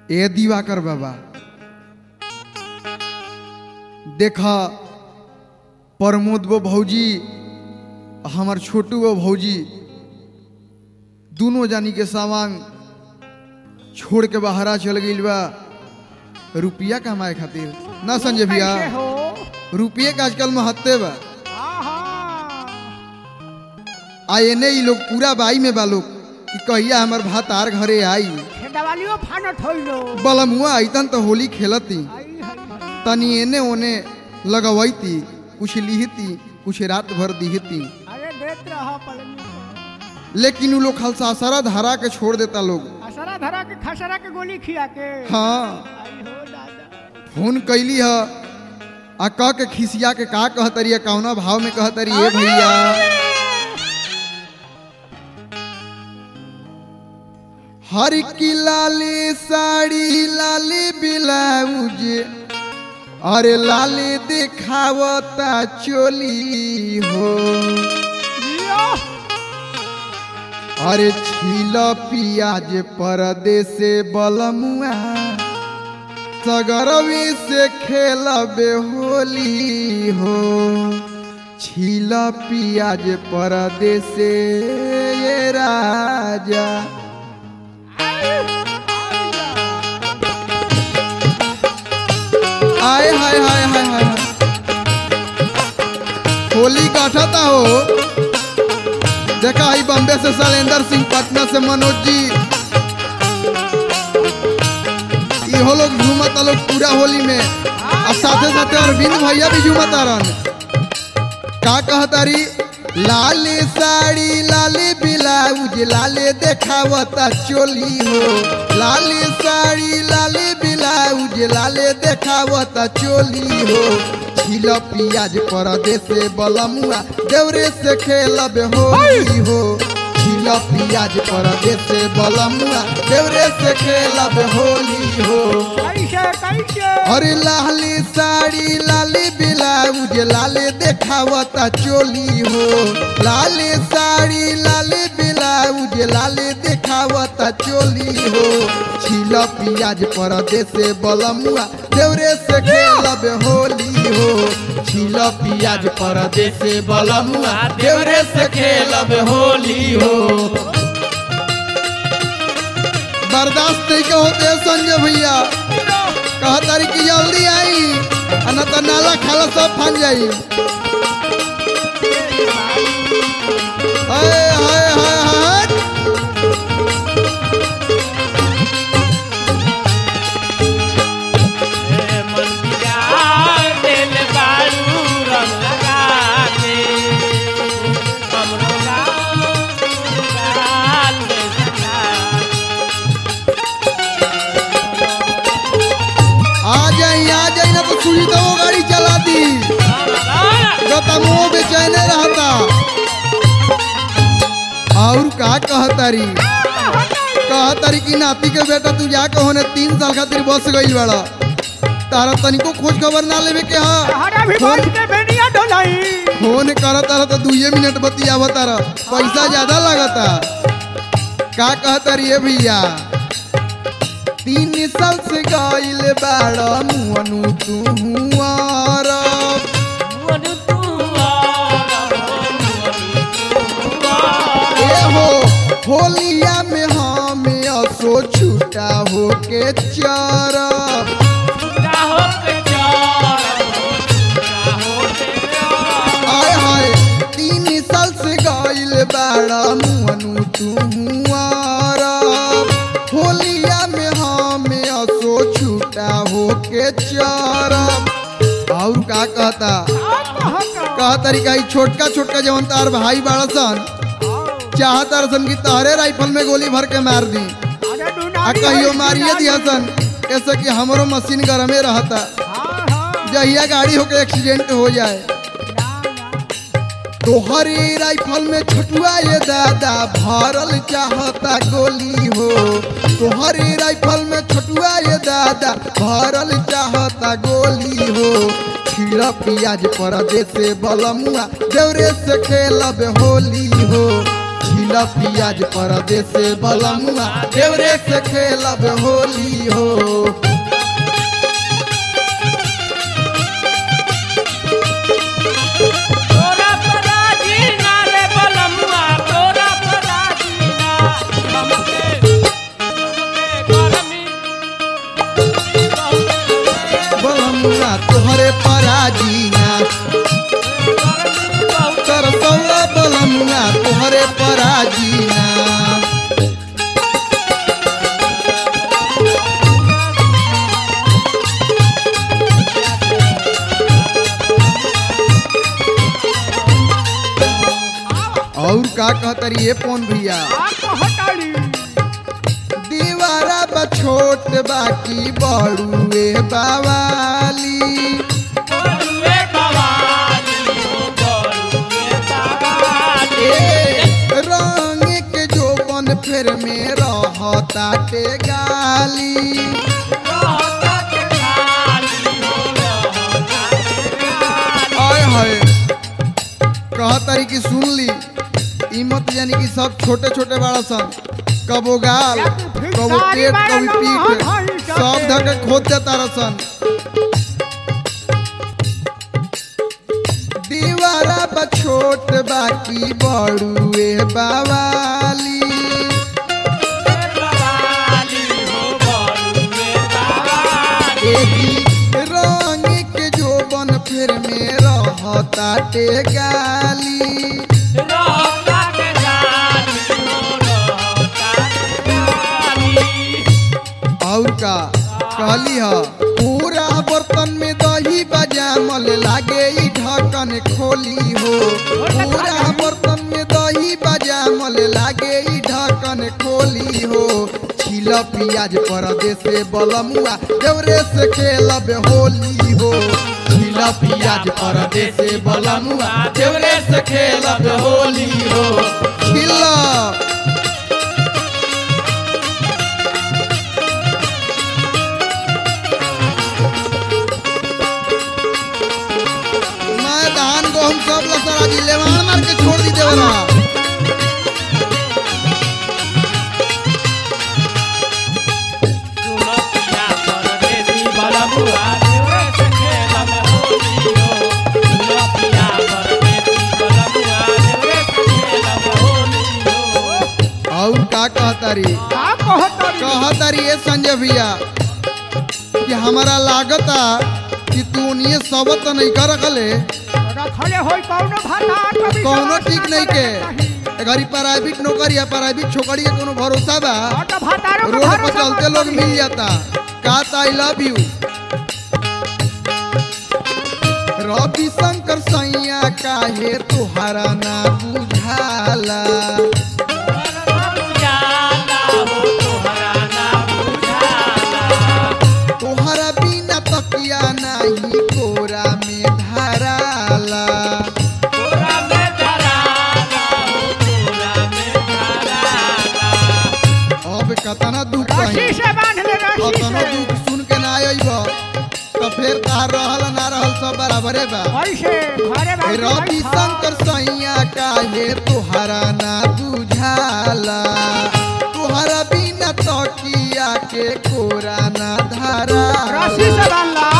ए दिवाकर बाबा देखा प्रमोद वो भौजी हमार छोटू वो भौजी दोनों जानी के सामान छोड़ के बाहरा चल गई बा रुपया कमाए खातिर ना संजय भैया कैसे हो रुपये का आजकल महत्व बा आहा आ एने ही लोग पूरा बाई में बा लोग कि कहिया हमार भातार घरे आई खेदवालियो फानट होइलो बलमुआ आईतन तो होली खेलती आई हाय हाय तनी एने ओने लगवैती कुछ लिहती कुछ रात भर दिहती अरे देत रहा पलनी लेकिन उ लोग खलसासरा धरा के छोड़ देता लोग असरा धरा के खसरा के गोली खिया के हाँ आई हो दादा फोन कैली ह आ कह के खिसिया के का कहतरी कौना भाव में कहतरी ए भैया हर की लाली साड़ी लाली ब्लाउज अरे लाली दिखावता चोली हो जियो अरे छील पियाज परदेसे बलमुआ सगरवी से खेलबे होली हो छील पियाज परदेसे ये राजा आय हाय हाय हाय हाय होली काटता हो देखा आई बॉम्बे से शैलेंद्र सिंह पटना से मनोज जी इहो लोग झूमता लोग पूरा होली में और साथे साथे अरविंद भैया भी झूमता रहन का कहतारी लाली साड़ी लाली ब्लाउज लाले देखावता चोली हो लाली साड़ी लाली ब्लाउज लाले देखावता चोली हो छिल पियाज परदेसे बलमुआ देवरे से खेलब होली हो छिल पियाज परदेसे बलमुआ देवरे से खेलब होली हो कैसे कैसे अरे लाली साड़ी लाली ब्लाउज लाले देखावता चोली हो लाली साड़ी लाली ब्लाउज लाले देखावता चोली हो छिल पियाज परदेसे बलमुआ देवरे से खेलब होली हो छिल पियाज परदेसे बलमुआ देवरे से खेलब होली हो बर्दाश्त नहीं के होते संजय भैया कहा तारी की जल्दी आई आ न तो नाला खाला सब फन जाई हाय हाय हाय हाय मन बिगाड़ देल बारू रंग लगा के हमरो गाल गाल में सजा आ जाई आ जाई ना तो सुई तो वो गाड़ी चला दी जो तमो बेचैने रहता और का कहतारी कहतारी की नाती के बेटा तू जाके होने तीन साल खातिर बस गई बड़ा तारा तनिको खोज खबर ना लेवे के हा हरा भी फोन बाज के बेनिया ढोलाई फोन करत तारा तो दुए मिनट बतियाव तारा पैसा ज्यादा लगता का कहता रे भैया तीन साल से गइल बाड़ा मुअनु तू हुआरब मन तू ए हो होलिया में हम असो छूटा हो के चरब हो के चार हो के आय हाय तीन साल से गइल बाड़ा मुअनु तू हुआरब होलिया में हम असो छूटा हो के चरब और का कहता कह तरीका ई छोटका छोटका जवन तार भाई बाड़ा सन चाहता रसन की तारे राइफल में गोली भर के मार दी आ कहियो मारिए दिया सन ऐसे कि हमरो मशीन गरमे रहता जहिया गाड़ी होके एक्सीडेंट हो जाए तोहरी राइफल में छटुआ ये दादा भरल चाहता गोली हो तोहरी राइफल में छटुआ ये दादा भरल चाहता गोली हो खीरा पियाज परदेसे बलमुआ देवरे से खेलब होली हो छिल छिला पियाज परदेस बलमुआ देवरे से खेलब होली हो तोरा पराजी ना रे बलमुआ तोरा पराजी ना हमके हमके गरमी बलमुआ तोहरे पराजीना तरसौला बलमुआ तोहरे पराजीना और का कहतरी ये पौन भैया आ कहताड़ी दीवारा बा छोट बाकी बड़ुए बावाली बोलुए बवाली हो बोलुए बवाली ए, रंग के जोबन फेर में रहताटे गाली रहता के गाली हो रहता के गाली आय हाय कहतरी की सुन ली ई मत जानी कि सब छोटे छोटे बड़ा सन कबो गाल कबो पेट कबो पीठ सब धके खोद देता रसन दीवारा बा छोट बाकी बड़ुए बावाली बवाली हो बोलुए बवाली एही रंग के जोबन फेर में रहताटे गाली रहता के गाली हो रहता के गाली और का कहली ह पूरा बर्तन में दही बजामल लागे ई ढक्कन खोली हो पूरा बर्तन में दही बजामल लागे ई ढक्कन खोली हो छिल पियाज परदेसे बलमुआ देवरे से खेलब होली हो छिल पियाज परदेसे बलमुआ देवरे से खेलब होली हो छिल मैं धान गहूम सब लसरा जी लेवान मार के छोड़ दी देवरा सुनो पिया परदेसी बलमुआ देवरे से खेलब होली हो सुनो पिया परदेसी बलमुआ देवरे से खेलब होली हो और का कहतारी का कहताड़ी कहतारी ये संजय भैया कि हमारा लागता कि तू उन्हें सबत नहीं कर रखले रखले होई कौनो भाता कभी कौनो समझ ठीक ना नहीं करे के कहीं। घरी प्राइवेट नौकरी या प्राइवेट छोकरी के कोनो भरोसा बा और तो भातारों के रोड पर भरोसा चलते मत लोग करी। मिल जाता कहता I love you Ravi Shankar सैया काहे तुहरा ना बुझाला तोहरा बुझाला हो तोहरा ना बुझाला तोहरा बिना तकिया नहीं कोरा में धराला तोरा में धराला हो तोरा में धराला अब कतना दुख रस्सी कही से बांध ले रस्सी कतना से दुख सुन के ना अइब तो फिर तार रहल ना रहल सब बराबरे बा ऐसे घरे ए बांध के रवि बैठा। शंकर सैया काहे तुहरा ना बुझाला तुहरा बिना तकिया के कोरा ना धराला रस्सी से बांध ला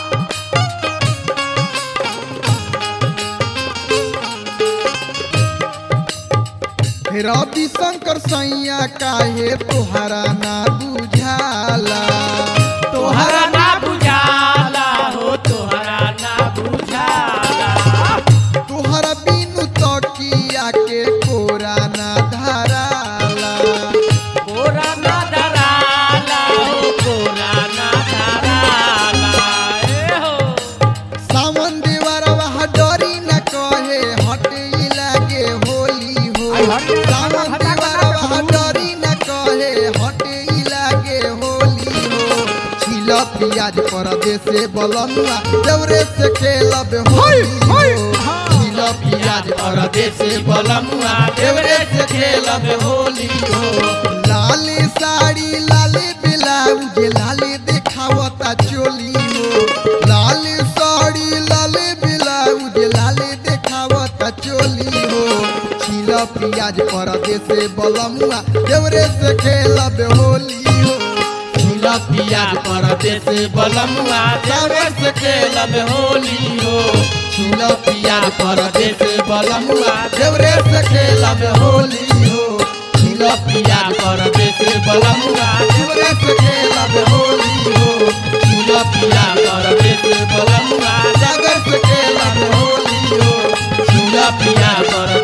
हे रवि शंकर सैया काहे तुहरा ना बुझाला तोहरा ना बुझाला हो तोहरा ना बुझाला तुहरा बिनु तकिया के कोरा ना धराला कोरा ना धराला हो कोरा ना धराला ए हो सावन देवरवा डरी न कहे हटे लागे होली हो आई हटे, सावन हटा, हटा, देवरवा हटा, डरी न कहे हटे लागे होली हो छिल पियाज परदेसे बलनुआ देवरे से खेलब होली हो छिल पियाज परदेसे बलनुआ देवरे से खेलब होली हो लाली साड़ी लाली ब्लाउज लाली देखावता चोली हो लाली साड़ी लाली ब्लाउज लाली देखावता चोली हो छिल पियाज परदेस बलमुआ देवरे से खेलब होली हो झूला पिया परदेस बलमुआ देवरे से खेलब होली हो झूला पिया परदेस बलमुआ देवरे से खेलब होली हो झूला पिया परदेस बलमुआ देवरे से खेलब होली हो झूला पिया परदेस बलमुआ सागर से खेलब होली हो झूला पिया पर